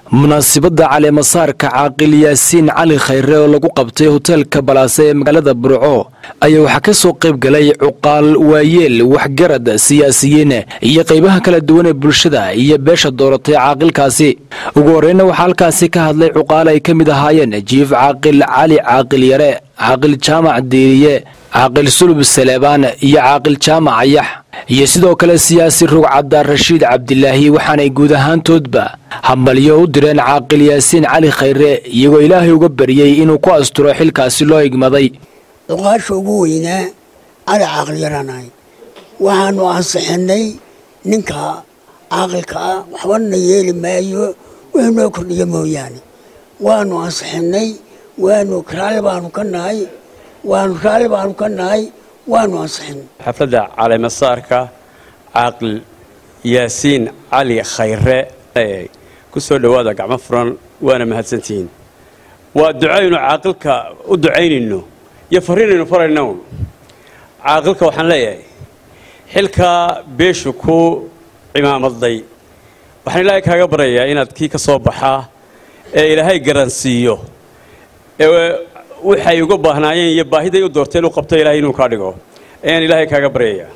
munaasibadda caleemasaarka caaqil yaasiin cali khayre oo lagu qabtay hoteelka balaase ee magaalada burco ayaa waxaa ka soo qayb galay cuqaal waayeel waxgarad siyaasiyiin iyo qaybaha kala duwan ee bulshada iyo beesha dooratay caaqilkaasi ugu horreyna waxaa halkaasi ka hadlay cuqaal ay ka mid ahaayeen jiif caaqil cali caaqil yare caaqil jaamac diiriye caaqil sulub saleebaan iyo caaqil jaamac ayax iyo sidoo kale siyaasi rugcadda rashiid cabdilaahi waxaanay guud ahaantoodba hambalyo u direen caaqil yaasiin cali khayre iyagoo ilaahay uga baryey inuu ku asturo xilkaasi loo igmaday cuqaasha ugu weynaa cali caaqil yaraanahay waxaanu ansixinay ninka caaqilka ah waxbana yeeli maayo wixii noo kordhiya mooyaane waanu ansixinay waanu raalli baanu ka nahay waanu raalli baanu ka nahay waanu ansixinay xafladda caleemasaarka caaqil yaasiin cali khayre ku soo dhowaada gacmo furan waana mahadsantihiin waa ducaynu caaqilka u ducaynayno iyo farriinaynu farayno caaqilka waxaan leeyahay xilkaa beeshu ku cimaamaday waxaan ilaahay kaaga baryayaa inaad kii ka soo baxaa ee ilaahay garansiiyo ee waxay uga baahnaayeen iyo baahiday u doorteen u qabto ilaahay inuu kaa dhigo ayaan ilaahay kaaga baryayaa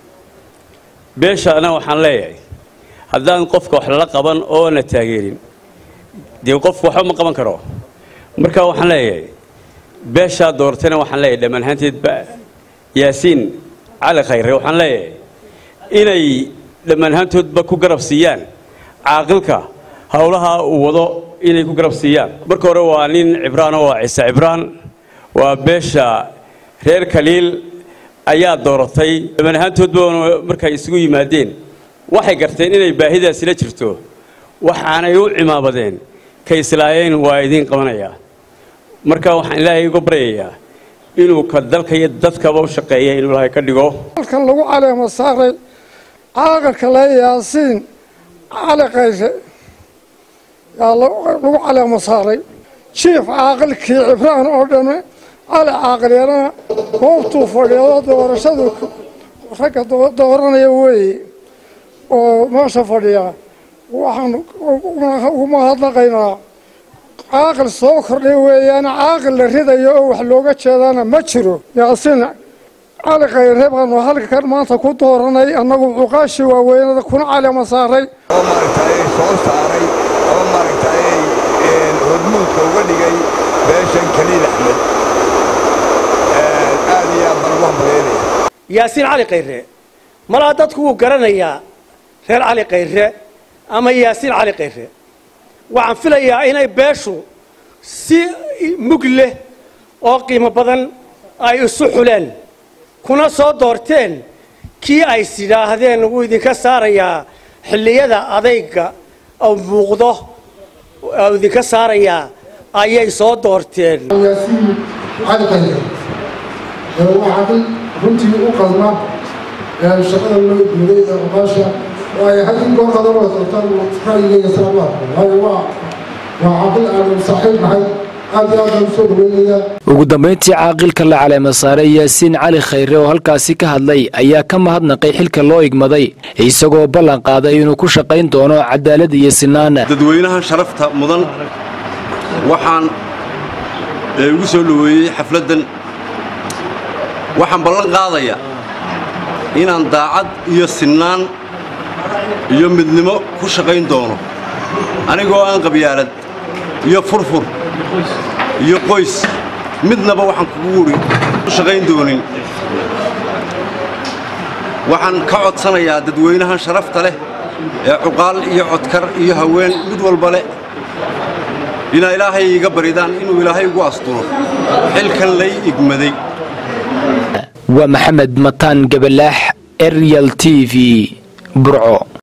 beeshaana waxaan leeyahay haddaan qofka wax lala qaban oo na taageerin dee qofku waxba ma qaban karo marka waxaan leeyahay beeshaa doortayna waxaan leeyahay dhammaan ahaanteedba yaasiin cali khayre waxaan leeyahay inay dhammaan ahaantoodba ku garab siiyaan caaqilka howlaha uu wado inay ku garab siiyaan marka hore waa nin cibraano waa ciise cibraan waa beesha reer kaliil ayaa dooratay dhammaan ahaantoodba markay isugu yimaadeen waxay garteen inay baahidaasila jirto waxaanay u cimaamadeen ka islaayeen waa idiin qabanayaa marka waxaan ilaahay uga baryayaa inuu ka dalka iyo dadkaba u shaqeeya inuu ilaahay ka dhigo halkan lagu caleemo saaray caaqilka le yaasiin cali kayre yaa lagu caleemo saaray jiif caaqilkii cibraan oo dhame cali caaqil yarana goobtuu fadhiyo doorashadu ragga dooranaya weeye oo meesha fadhiya waxaan ugu mahadnaqaynaa caaqil soo kordhay weeyaan caaqil la ridayo oo wax looga jeedana ma jiro yaasiin cali khayre baanu halkan maanta ku dooranay annagu cuqaashii waaweynada kuna caleema saaray oo maaragtay soo saaray ama maaragtay hormuudka uga dhigay beeshan kaliil axmed aad iyo aad baan ugu hambalyaynaya yaasiin cali khayre malaa dadku wuu garanayaa reer cali khayre ama yaasiin cali khayre waxaan filayaa inay beeshu si mug leh oo qiimo badan ay isu xuleen kuna soo doorteen kii ay sidhaahdeen wuu idinka saarayaa xilliyada adayga oo muuqdo oo idinka saarayaa ayay soo doorteen yaasiin cali khayre waa caaqil runtii u qalma shaqada loo igmaday ee oqaasha oo ay had in goor qada wada doortaan ra'yigayga salaamaadka waayo waa waa caaqil aanu saaxiib nahay aad iyo aad baan usoo dhaweynayaa ugu dambayntii caaqilka la caleema saaray yaasiin cali khayre oo halkaasi ka hadlay ayaa ka mahadnaqay xilka loo igmaday isagoo ballan qaaday inuu ku shaqayn doono cadaalad iyo sinaan dadweynaha sharafta mudan waxaan ugu soo dhoweeyey xafladdan waxaan ballan qaadayaa inaan daacad iyo sinnaan iyo midnimo ku shaqayn doono anigoo aan qabyaalad iyo furfur iyo qoys midnaba waxaan kugu wuri ku shaqayn doonin waxaan ka codsanayaa dadweynahan sharafta leh ee cuqaal iyo codkar iyo haween mid walba leh inaa ilaahay iga baridaan inuu ilaahay ugu asturo xilkan lay igmaday waa maxamed mataan gabalaax eryal t v burco